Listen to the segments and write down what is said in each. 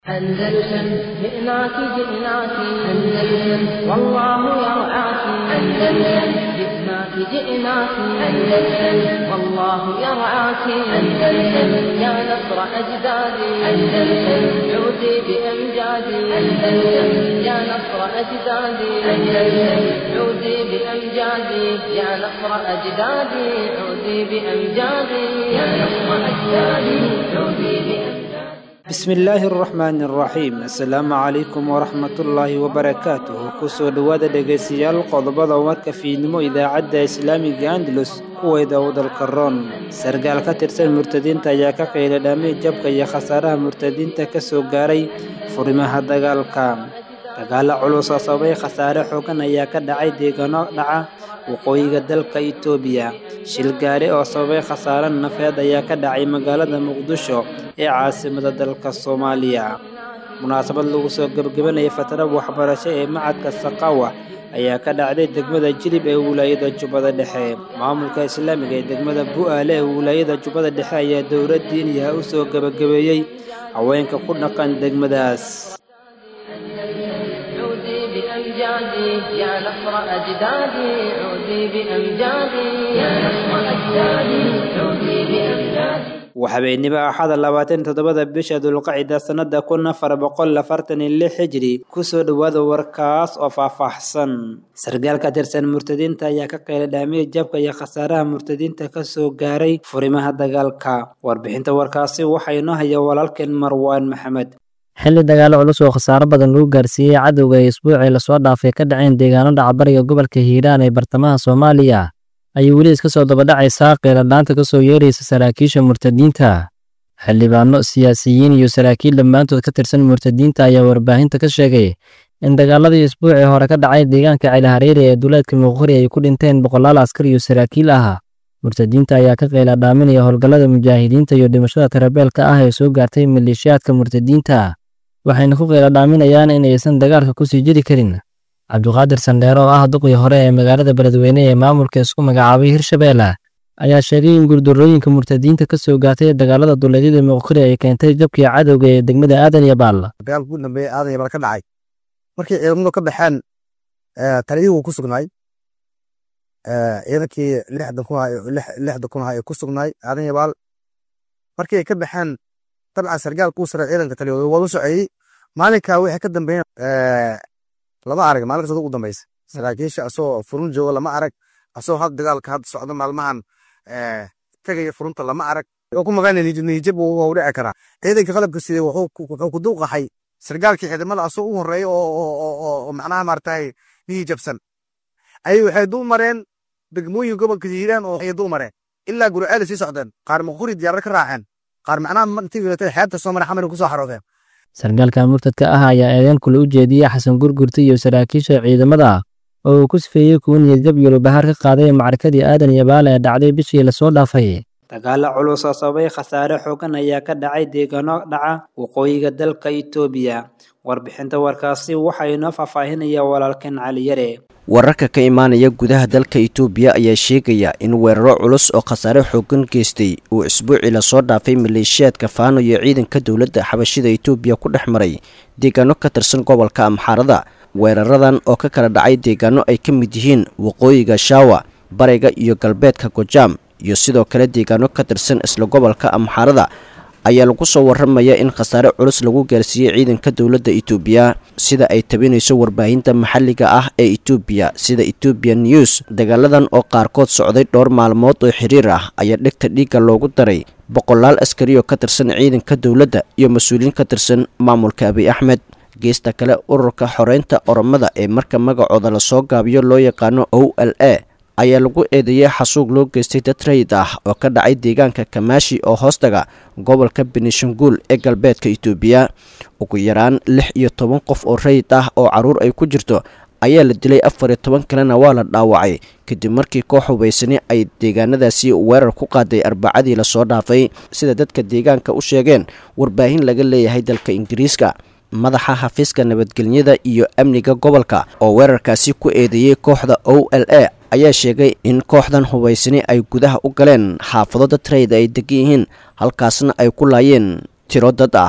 أندلسن جئناك جئناك أندلسن والله يرعاك أندلسن جئناك جئناك أندلسن والله يرعاك أندلسن يا نصر أجدادي أندلسن عودي بأمجادي أندلسن يا نصر أجدادي أندلسن عودي بأمجادي يا نصر أجدادي عودي بأمجادي يا نصر أجدادي عودي بأمجادي bismi illaahi araxmaani araxiim assalaamu calaykum waraxmatullaahi wabarakaatuhu kusoo dhowaada dhegaystayaal qodobada warka fiidnimo idaacadda islaamiga andalus kuweeda u dalka roon sargaal ka tirsan murtadiinta ayaa ka qayla dhaamay jabka iyo khasaaraha murtadiinta ka soo gaaray furimaha dagaalka dagaalo culus oo sababay khasaare xoogan ayaa ka dhacay deegaano dhaca waqooyiga dalka itoobiya shil gaari oo sababay khasaare nafeed ayaa ka dhacay magaalada muqdisho ee caasimada dalka soomaaliya munaasabad lagu soo gebagabanayay fatara waxbarasho ee macadka saqawa ayaa ka dhacday degmada jilib ee wilaayada jubbada dhexe maamulka islaamiga ee degmada bu'aale ee wilaayada jubbada dhexe ayaa dowlad diiniyaha u soo gebagabeeyey haweenka ku dhaqan degmadaas عودي بأمجادي يا نصر أجدادي عودي بأمجادي يا نصر أجدادي عودي بأمجادي waxabeennimo axada labaatan toddobada bisha dulqacida sannada kun afar boqol afartan iyo lix xijiri kusoo dhowaada warkaas oo faahfaahsan sargaal ka tirsan murtadiinta ayaa ka qayla dhaamiyay jabka iyo khasaaraha murtadiinta ka soo gaaray furimaha dagaalka warbixinta warkaasi waxaa inoo haya walaalkeen marwaan maxamed xilli dagaalo culus oo khasaaro badan lagu gaarsiiyey cadowga ay isbuucii lasoo dhaafay ka dhaceen deegaano dhacbariga gobolka hiiraan ee bartamaha soomaaliya ayay weli iska soo dabadhacaysaa qeeladhaanta ka soo yeeraysa saraakiisha murtadiinta xildhibaano siyaasiyiin iyo saraakiil dhammaantood ka tirsan murtadiinta ayaa warbaahinta ka sheegay in dagaaladii isbuucii hore ka dhacay deegaanka celihareeri ee duleedka muqori ay ku dhinteen boqolaal askar iyo saraakiil ah murtadiinta ayaa ka qeeladhaaminaya howlgallada mujaahidiinta iyo dhimashada tarabeelka ah ee soo gaartay maleeshiyaadka murtadiinta waxayna ku qeeladhaaminayaan in aysan dagaalka ku sii jiri karin cabduqaadir sandheere oo ah duqii hore ee magaalada beledweyne ee maamulka isku magacaabay hirshabeelle ayaa sheegay in guurdarooyinka murtadiinta ka soo gaartay dagaalada duleedyada muqkuri ay keentay jabkii cadowga ee degmada aadan iyo baal dagaalka ugu dambeeya aadan iyo baal ka dhacay markii ciidamadu ka baxeen taliyihii wuu ku sugnaay ciidankii lixdan kun lixda kun ay ku sugnaay aadan iyo baal markii ay ka baxeen dabcan sargaal kuu sare ciidanka taliyooda waa u soceeyey maalinkaa wixii ka dambeeyeen lama arag maalinkaas ugu dambeysa saraakiisha asoo furun jooga lama arag asoo had dagaalka hadda socda maalmahan tegaya furunta lama arag oo ku maqan niyijab wuu dhici karaa ciidanka qalabka sidee wuxuu ku duuqaxay sargaalkii ciidamada asoo u horeeya oo macnaha maaragtay niyijabsan ayay waxay dul mareen degmooyin gobolka hiiraan oo ay dul mareen ilaa guriceel sii socdeen qaar maquri diyaarad ka raaceen qaar macnaha intii wilatay xeebta soo mara xamar kusoo xaroodeen sargaalka murtadka ah ayaa eedeen kule u jeediyey xasan gurgurta iyo saraakiisha ciidamada oo uu ku sifeeyey kuwa niyadjab iyo lubahaar ka qaaday macrakadii aadan iyo baale ee dhacday bishii lasoo dhaafay dagaalo culus oo sababay khasaare xoogan ayaa ka dhacay deegaano dhaca waqooyiga dalka itoobiya warbixinta warkaasi waxaa inoo faahfaahinaya walaalkeen cali yare wararka ka imaanaya gudaha dalka itoobiya ayaa sheegaya in weeraro culus oo khasaare xoogan geystay uu isbuucii lasoo dhaafay maleeshiyaadka faano iyo ciidanka dowladda xabashida itoobiya ku dhex maray deegaano ka tirsan gobolka amxaarada weeraradan oo ka kala dhacay deegaano ay ka mid yihiin waqooyiga shaawa bariga iyo galbeedka gojaam iyo sidoo kale deegaano ka tirsan isla gobolka amxaarada ayaa lagu soo waramaya in khasaare culus lagu gaarsiiyey ciidanka dowladda itoobiya sida ay tabinayso warbaahinta maxalliga ah ee itoobiya sida ethoobian news dagaaladan oo qaarkood socday dhowr maalmood oo xiriir ah ayaa dhegta dhiigga loogu daray boqolaal askari oo ka tirsan ciidanka dowladda iyo mas-uuliyiin ka tirsan maamulka abiy axmed geesta kale ururka xoreynta oromada ee marka magacooda lasoo gaabiyo loo yaqaano o l a ayaa lagu eedeeyey xasuuq loo geystay dad rayid ah oo ka dhacay deegaanka kamaashi oo hoostaga gobolka benishanguul ee galbeedka itoobiya ugu yaraan lix iyo toban qof oo rayid ah oo caruur ay ku jirto ayaa la dilay afar iyo toban kalena waa la dhaawacay kadib markii koox hubaysani ay deegaanadaasi weerar ku qaaday arbacadii lasoo dhaafay sida dadka deegaanka u sheegeen warbaahin laga leeyahay dalka ingiriiska madaxa xafiiska nabadgelyada iyo amniga gobolka oo weerarkaasi ku eedeeyey kooxda o l a ayaa sheegay in kooxdan hubaysani ay gudaha u galeen xaafado dad rayid ay degan yihiin halkaasna ay ku laayeen tiro dad ah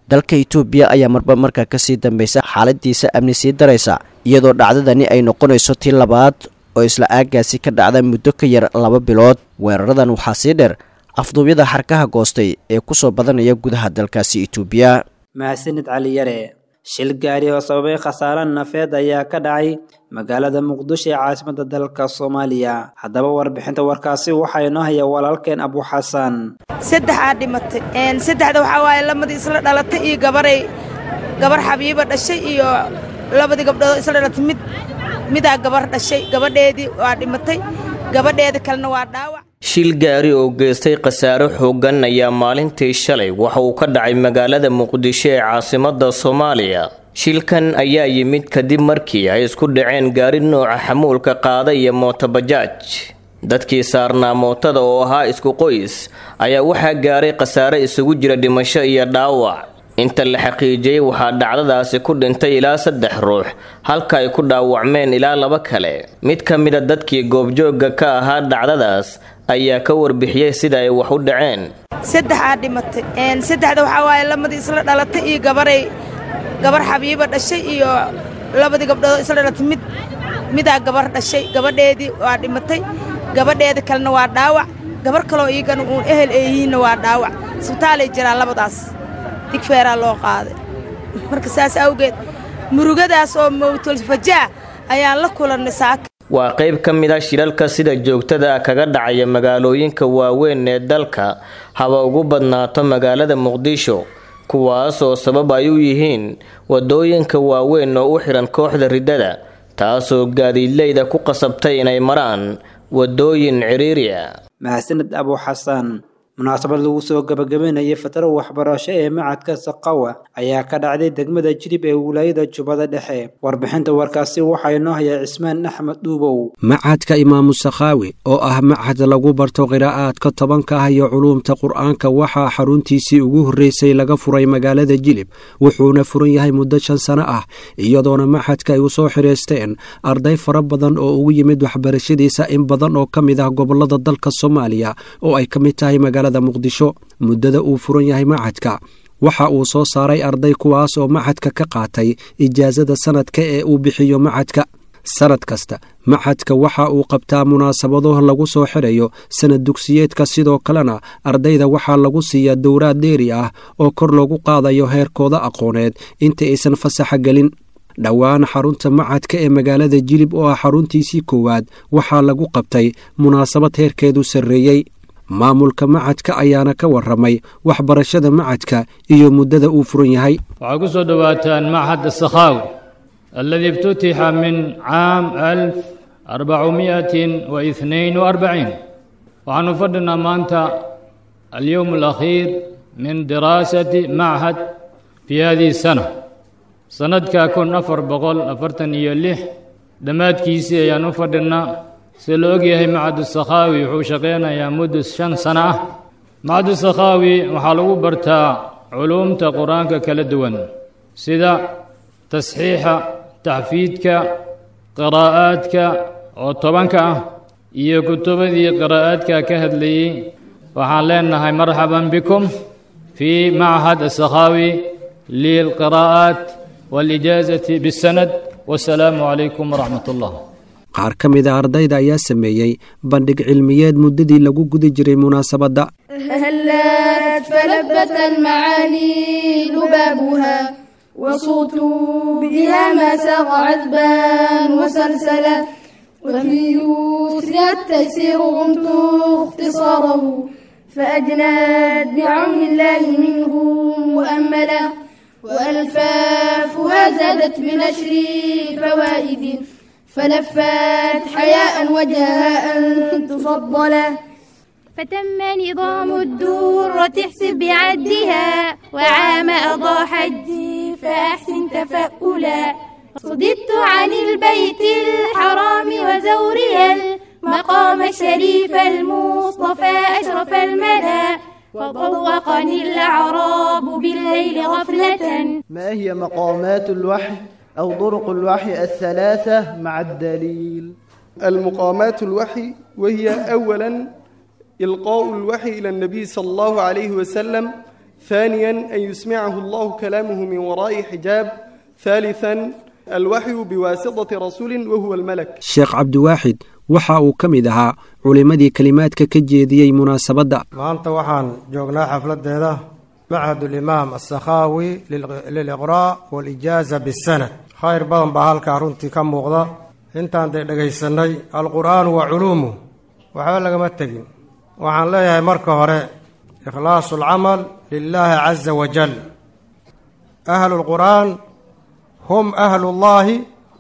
dalka itoobiya ayaa marba markaa kasii dambeysa xaaladiisa amni sii daraysa iyadoo dhacdadani ay noqonayso tii labaad oo isla aagaasi ka dhacda muddo ka yar laba bilood weeraradan waxaa sii dheer afduubyada xarkaha goostay ee kusoo badanaya gudaha dalkaasi itoobiya mahadsanid cali yare shil gaari oo sababay khasaare nafeed ayaa ka dhacay magaalada muqdisho ee caasimada dalka soomaaliya haddaba warbixinta warkaasi waxaa inoo haya walaalkeen abu xasan saddexaa dhimatay saddexda waxaa waaye lamadii isla dhalatay iyo gabaray gabar xabiiba dhashay iyo labadii gabdhoodoo isla dhalatay mid midaa gabar dhashay gabadheedii waa dhimatay gabadheeda kalena waa dhaawac shil gaari oo geystay khasaare xooggan ayaa maalintii shalay waxa uu ka dhacay magaalada muqdisho ee caasimadda soomaaliya shilkan ayaa yimid kadib markii ay isku dhaceen gaari nooca xamuulka qaada iyo mootobajaaj dadkii saarnaa mootada oo ahaa isku qoys ayaa waxaa gaaray khasaare isugu jira dhimasho iyo dhaawac inta la xaqiijiyey waxaa dhacdadaasi ku dhintay ilaa saddex ruux halka ay ku dhaawacmeen ilaa laba kale mid ka mida dadkii goobjoogga ka ahaa dhacdadaas ayaa ka warbixiyey sida ay wax u dhaceen saddexaa dhimatay saddexda waxaa waaye lamadii isla dhalatay iyo gabaray gabar xabiiba dhashay iyo labadii gabdhoodoo isla dhalatay mid midaa gabar dhashay gabadheedii waa dhimatay gabadheeda kalena waa dhaawac gabar kaloo iigana uun ehel eeyihiinna waa dhaawac isbitaalay jiraan labadaas digfeeraa loo qaaday marka saas awgeed murugadaas oo mawtulfajaa ayaan la kulannay saaka waa qayb ka mid a shilalka sida joogtada ah kaga dhacaya magaalooyinka waaweyn ee dalka haba ugu badnaato magaalada muqdisho kuwaas oo sabab ay u yihiin wadooyinka waaweyn oo u xihan kooxda riddada taasoo gaadiidleyda ku qasabtay inay maraan wadooyin ciriiri ah mahadsanid abu xasan munaasabad lagu soo gabagabeynayay fatro waxbarasho ee macadka saqawa ayaa ka dhacday degmada jilib ee wilaayada jubbada dhexe warbixinta warkaasi waxaa inoo haya cismaan axmed dhuubow macadka imaamu sakhaawi oo ah macad lagu barto qiraa'aadka tobanka ah iyo culuumta qur'aanka waxaa xaruntiisii ugu horreysay laga furay magaalada jilib wuxuuna furan yahay muddo shan sano ah iyadoona macadka ay u soo xidhaysteen arday fara badan oo ugu yimid waxbarashadiisa in badan oo ka mid ah gobollada dalka soomaaliya oo ay ka mid tahay magaalada muqdisho muddada uu furan yahay macadka waxa uu soo saaray arday kuwaas oo macadka ka qaatay ijaasada sanadka ee uu bixiyo macadka sanad kasta macadka waxa uu qabtaa munaasabado lagu soo xidhayo sanad dugsiyeedka sidoo kalena ardayda waxaa lagu siiyaa dowraad dheeri ah oo kor loogu qaadayo heerkooda aqooneed inta aysan fasaxa gelin dhowaan xarunta macadka ee magaalada jilib oo ah xaruntiisii koowaad waxaa lagu qabtay munaasabad heerkeedu sarreeyey maamulka macadka ayaana ka warramay waxbarashada macadka iyo muddada uu furan yahay waxaa ku soo dhowaataan machad asakhaawi aladii iftutixa min caam alf arbacumiatin wa ihnain wa arbaciin waxaanu fadhinaa maanta alyowm alakhiir min diraasati machad fii hadihi sana sannadka kun afar boqol afartan iyo lix dhammaadkiisii ayaan u fadhinnaa sida la ogyahay macadu sakhaawi wuxuu shaqaynayaa muddo shan sano ah macadu sakhaawi waxaa lagu bartaa culuumta qur-aanka kala duwan sida tasxiixa taxfiidka qiraa'aadka oo tobanka ah iyo kutubadii qiraa'aadka ka hadlayey waxaan leenahay marxaban bikum fii machad asakhaawi lilqiraa'aat waalijaazati bisanad wasalaamu calaykum waraxmat ullah qaar ka mida ardayda ayaa sameeyey bandhig cilmiyeed muddadii lagu guda jiray munaasabadda هلت فلبت المعاني لبابها وصوت بها ما ساق عذبا وسلسلا وفي يسرها التيسير غمت اختصاره فأجناد بعون الله منه مؤملا وألفافها زادت بنشر فوائد فلفت حياء وجهها أن تفضلا فتم نظام الدورة احسب بعدها وعام أضاء حجي فأحسن تفألا صددت عن البيت الحرام وزورها المقام الشريف المصطفى أشرف الملا وطوقني الأعراب بالليل غفلة ما هي مقامات الوحي أو طرق الوحي الثلاثة مع الدليل المقامات الوحي وهي أولا إلقاء الوحي إلى النبي صلى الله عليه وسلم ثانيا أن يسمعه الله كلامه من وراء حجاب ثالثا الوحي بواسطة رسول وهو الملك sheekh cabdiwaaxid waxa uu ka mid ahaa culimmadii kelimaadka ka jeediyey munaasabadda maanta waxaan joognaa xafladeeda machad ulimaam asakhaawi liliqraa' walijaaza bisanad khayr badan baa halkaa runtii ka muuqda intaan dee dhegaysanay alqur'aanu wa culuumuh waxba lagama tegin waxaan leeyahay marka hore ikhlaasu alcamal lilaahi caza wajal ahlu lqur'aan hum ahlullaahi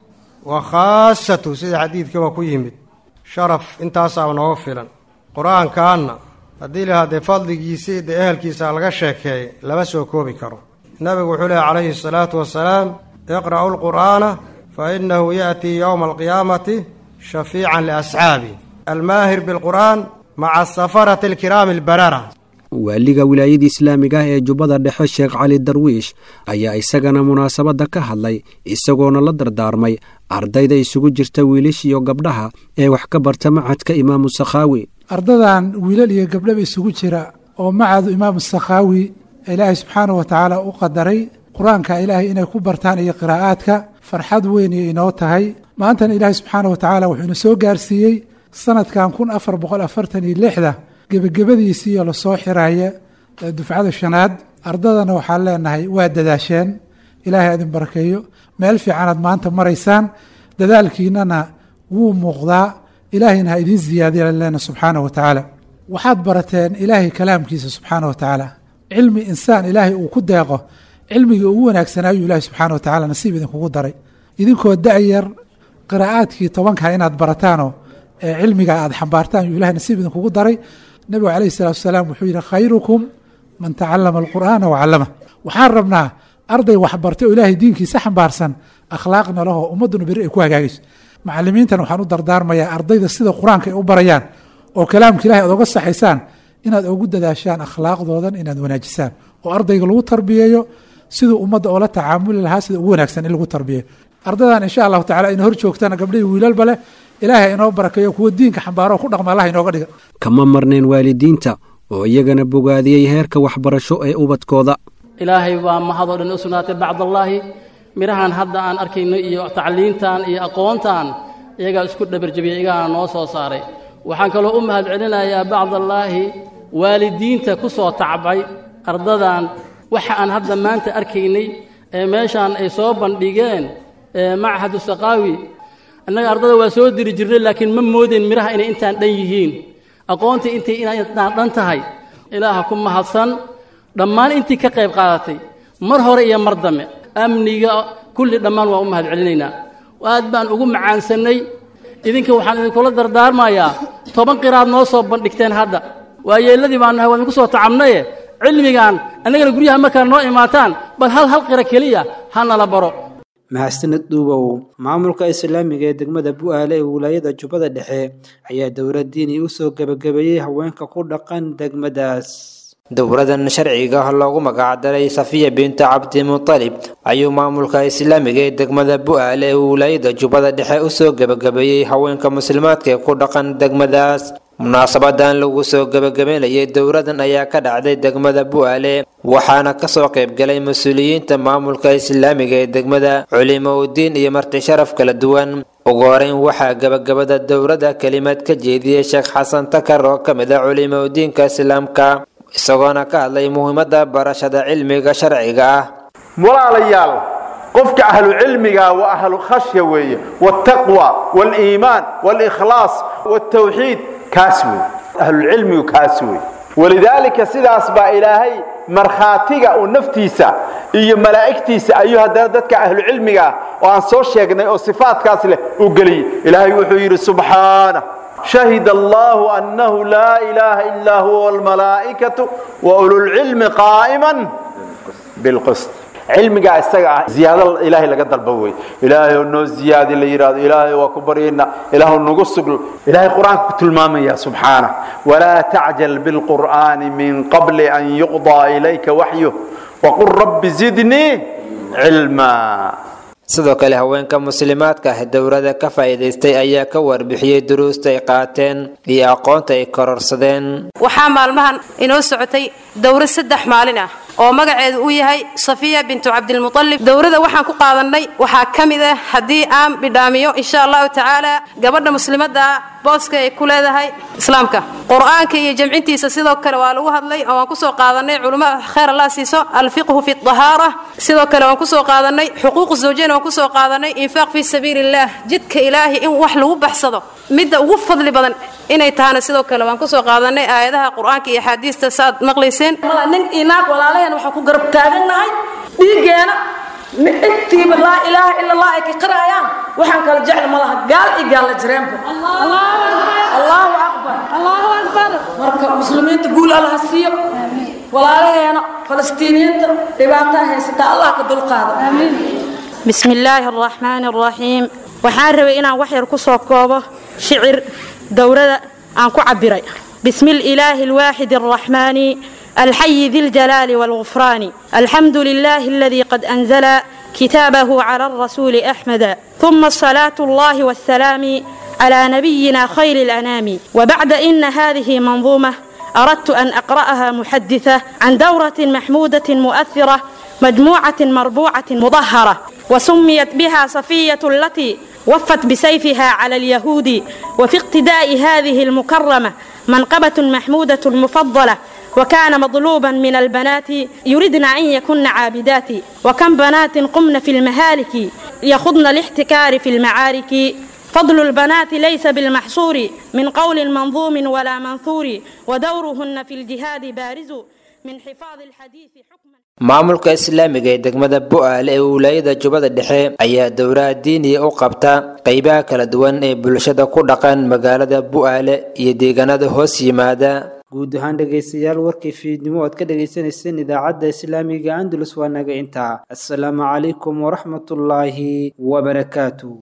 wa khaasatu sida xadiidkiiba ku yimid sharaf intaasaaba nooga filan qur-aankaanna haddii lahaa dee fadligiisii dee ehelkiisa laga sheekeeyay lama soo koobi karo nabigu wuxuu lehy calayhi asalaatu wasalaam iqra'u lqur'aana fa innahu ya'tii yowma alqiyaamati shafiican liasxaabi almaahir bilqur'aan maca safarati alkiraami albarara waaliga wilaayada islaamiga ah ee jubbada dhexe sheekh cali darwiish ayaa isagana munaasabadda ka hadlay isagoona la dardaarmay ardayda isugu jirta wiilish iyo gabdhaha ee wax ka barta macadka imaamu sakhaawi ardadan wiilal iyo gabdhaba isugu jira oo macadu imaamu sakhaawi ilaahay subxaanahu wa tacaala u qadaray qur-aanka ilaahay inay ku bartaan iyo qiraa'aadka farxad weyn iyo inoo tahay maantana ilaahay subxaanahu wa tacaala wuxuu ina soo gaarsiiyey sanadkan kun afar boqol afartan iyo lixda gebagabadiisiiyo lasoo xiraya dufcada shanaad ardadana waxaan leenahay waa dadaasheen ilaahay adin barakeeyo meel fiicanaad maanta maraysaan dadaalkiinana wuu muuqdaa ilaahayna ha idiin ziyaadiya leena subxaanahu wa tacaala waxaad barateen ilaahay kalaamkiisa subxaanahu wa tacaala cilmi insaan ilaahay uu ku deeqo cilmigii ugu wanaagsanaayu ilahay subxaana wa tacala nasiib idinkugu daray idinkoo da-yar qiraa'aadkii tobanka inaad barataanoo ee cilmiga aad xambaartaan yuu ilahay nasiib idinkugu daray nabigu calayhi salatu wasalaam wuxuu yidhi khayrukum man tacallama alqur'aana wacallama waxaan rabnaa arday waxbartay oo ilaahay diinkiisa xambaarsan akhlaaqna lahoo ummadduna beri ay ku hagaagayso macalimiintan waxaan u dardaarmayaa ardayda sida qur-aanka ay u barayaan oo kalaamka ilahay aad oga saxaysaan inaad ugu dadaashaan akhlaaqdoodan inaad wanaajisaan oo ardayga lagu tarbiyeeyo siduu ummadda oola tacaamuli lahaa sida ugu wanaagsan in lagu tarbiyeeyo ardadan insha allahu tacala ina hor joogtana gabdhihii wiilalba leh ilaahay inoo barakeeyo kuwa diinka xambaaro oo ku dhaqma allah inooga dhiga kama marnayn waalidiinta oo iyagana bogaadiyey heerka waxbarasho ee ubadkooda ilaahay baa mahadoo dhan u sugnaatay bacdallaahi midhahan hadda aan arkayno iyo tacliintan iyo aqoontan iyagaa isku dhabarjabiyey iyagaana noo soo saaray waxaan kaloo u mahad celinayaa bacdallaahi waalidiinta ku soo tacbay ardadan waxa aan hadda maanta arkaynay ee meeshaan ay soo bandhigeen machadu saqaawi annaga ardada waa soo diri jirnay laakiin ma moodayn midhaha inay intaan dhan yihiin aqoontii intay inaan dhan tahay ilaaha ku mahadsan dhammaan intii ka qayb qaadatay mar hore iyo mar dambe amniga kulli dhammaan waa u mahad celinaynaa aad baan ugu macaansannay idinka waxaan idinkula dardaarmayaa toban qiraad noo soo bandhigteen hadda waa yeelladii baan nahay waa idinku soo tacabnaye cilmigan annagana guryaha markaa noo imaataan bal hal hal qira keliya ha nala baro mahadsanid duubow maamulka islaamiga ee degmada bu-aale ee wilaayada jubbada dhexe ayaa dowlad diini u soo gebagabeeyey haweenka ku dhaqan degmadaas dowladan sharciga loogu magacdaray safiya binta cabdimutalib ayuu maamulka islaamiga ee degmada bu-aale ee wilaayada jubbada dhexe usoo gebagabeeyey haweenka muslimaadka ee ku dhaqan degmadaas munaasabadan lagu soo gebagabeynayay dowladan ayaa ka dhacday degmada bu-aale waxaana kasoo qaybgalay mas-uuliyiinta maamulka islaamiga ee degmada culimo udiin iyo marti sharaf kala duwan ugu horeyn waxaa gebagabada dowladda kelimad ka jeediyey sheekh xasan takar oo ka mid ah culimo udiinka islaamka isagoona ka hadlay muhiimadda barashada cilmiga sharciga ah walaalayaal qofka ahlu cilmiga waa ahlu khashya weeye waaltaqwa waaliimaan waalikhlaas waaltawxiid kaas wey ahlulcilmigu kaas wey walidaalika sidaas baa ilaahay markhaatiga uu naftiisa iyo malaa'igtiisa ayuu haddana dadka ahlucilmiga ah oo aan soo sheegnay oo sifaatkaas leh uu geliyey ilaahay wuxuu yidhi subxaanah shahid allahu annahu laa ilaaha illaa huwa walmalaa'ikatu wa ululcilmi qaa'iman bilqist cilmigaa isaga ah ziyaado ilaahay laga dalba wey ilaahay oo noo ziyaadi la yidhahdo ilaahay waa ku baryayna ilaahu nagu sugl ilaahay qur-aanka ku tilmaamaya subxaanah walaa tacjal bilqur'aani min qabli an yuqdaa ilayka waxyuh waqul rabbi zidnii cilmaa sidoo kale haweenka muslimaadka ah dowladda ka faa'iidaystay ayaa ka warbixiyey duruusta ay qaateen iyo aqoonta ay kororsadeen waxaa maalmahan inoo socotay dowro saddex maalin ah oo magaceedu uu yahay safiya bintu cabdilmutalib dowrada waxaan ku qaadannay waxaa ka mid ah haddii aan bidhaamiyo insha allahu tacaala gabadha muslimadda booska ay ku leedahay islaamka qur-aanka iyo jamcintiisa sidoo kale waa lagu hadlay oo waan kusoo qaadanay culimo khayr allah siiso alfiqhu fi dahaara sidoo kale waan kusoo qaadanay xuquuq zawjeen waan kusoo qaadanay infaaq fi sabiili illah jidka ilaahi in wax lagu baxsado midda ugu fadli badan inay tahana sidoo kale waan kusoo qaadanay aayadaha qur-aanka iyo axaadiista saaad maqlayseen nin inaag walaalaheen waxaan ku garab taagannahay dhiiggeena intiiba laa ilaaha ila allah ay ka qirayaan waxaan kala jecel ma laha gaal iyo gaalla jireenba allahu akbar allahu akbar marka muslimiinta guul allaha siiyo walaalaheena falastiiniyiinta dhibaataa haysataa allah ka dulqaado بسم الله الرحمن الرحيم waxaan rabay inaan wax yar ku soo koobo shicir dowrada aan ku cabiray بسم الإله الواحد الرحمن الحي ذي الجلال والغفران الحمد لله الذي قد أنزل كتابه على الرسول أحمد ثم الصلاة الله والسلام على نبينا خير الأنام وبعد إن هذه منظومة أردت أن أقرأها محدثة عن دورة محمودة مؤثرة مجموعة مربوعة مظهرة وسميت بها صفية التي وفت بسيفها على اليهود وفي اقتداء هذه المكرمة منقبة محمودة مفضلة وكان مطلوبا من البنات يردن أن يكن عابدات وكم بنات قمن في المهالك يخضن الاحتكار في المعارك فضل البنات ليس بالمحصور من قول منظوم ولا منثور ودورهن في الجهاد بارز من حفاظ الحديث حكما maamulka islaamiga ee degmada bu-aal ee wilaayada jubbada dhexe ayaa dowlaha diiniya u qabta qeybaha kala duwan ee bulshada ku dhaqan magaalada bu-aale iyo deegaanada hoos yimaada guud ahaan dhegaystayaal warkii fiidnimo oad ka dhagaysanayseen idaacadda islaamiga andalus waa naga intaa assalaamu calaykum waraxmatullaahi wabarakaatu